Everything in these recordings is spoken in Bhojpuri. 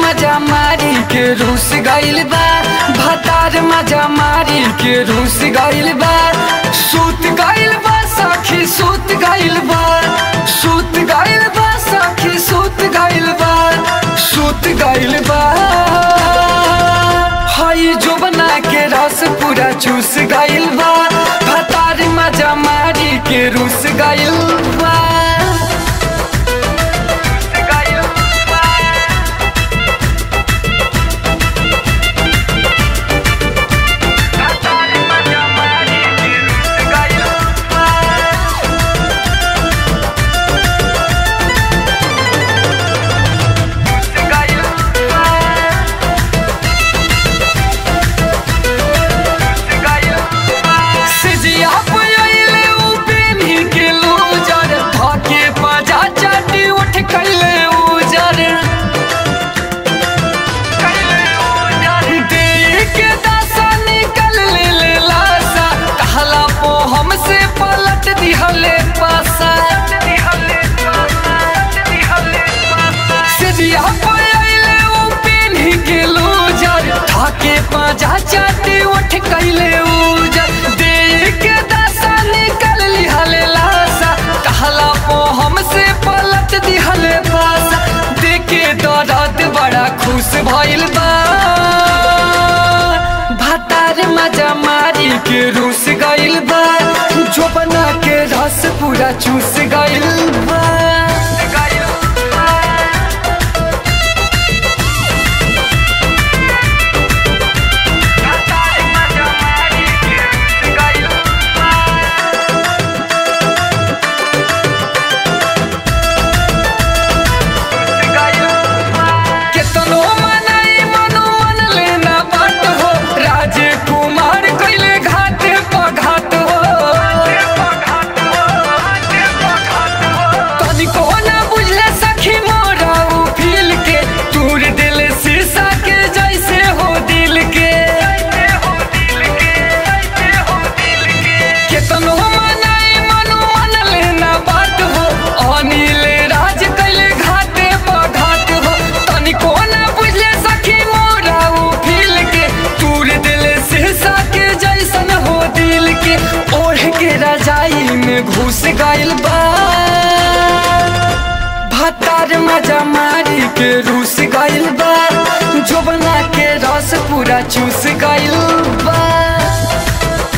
मजा मारी के रूस गइल बा भतार मजा मारी के रूस गइल बा सूत गइल बा सखी सूत गइल बा सूत गइल बा सखी सूत गइल बा सूत गइल बा हई जोबना के रस पूरा चूस गइल बा भतार मजा मारी के रूस गइल बा सिजिया पयले उपेनी के लूजर धके पाजा चाटी उठ कैले उजर देख के दशा निकल ले ले लाशा कहला पो हमसे पलट दिहले पासा सिजिया पयले उपेनी के लूजर धके पाजा चाटी उठ कैले उजर देख के दशा निकल लिहले लाशा कहला पो हमसे पलट दिहले पासा देखे दर्द बड़ा खुश भइल बा भतार मजा मारी के रूस गइल बा जोबना के रस पूरा चूस गइल बा केतनो मनाई मनो मन लेना बाट हो राजकुमार कैले घाट पघाट हो तनिको ना बुझले सखी मोरा उ फील के तूर दिल शीशा के जैसे हो दिल के केतनो मनाई मनो मन लेना बात हो अनिल राज कैले घाटे पघाट हो तनिको ना बुझले सखी मोरा उ फील के तूर दिल शीशा के जैसन हो दिल के ओढ़ के रजाई में घुस गइल बा भतार मजा मारी के रूस गइल बा जोबना के रस पूरा चूस गइल बा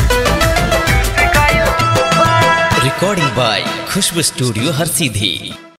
recording by Khushbu Studio Har Sidhi.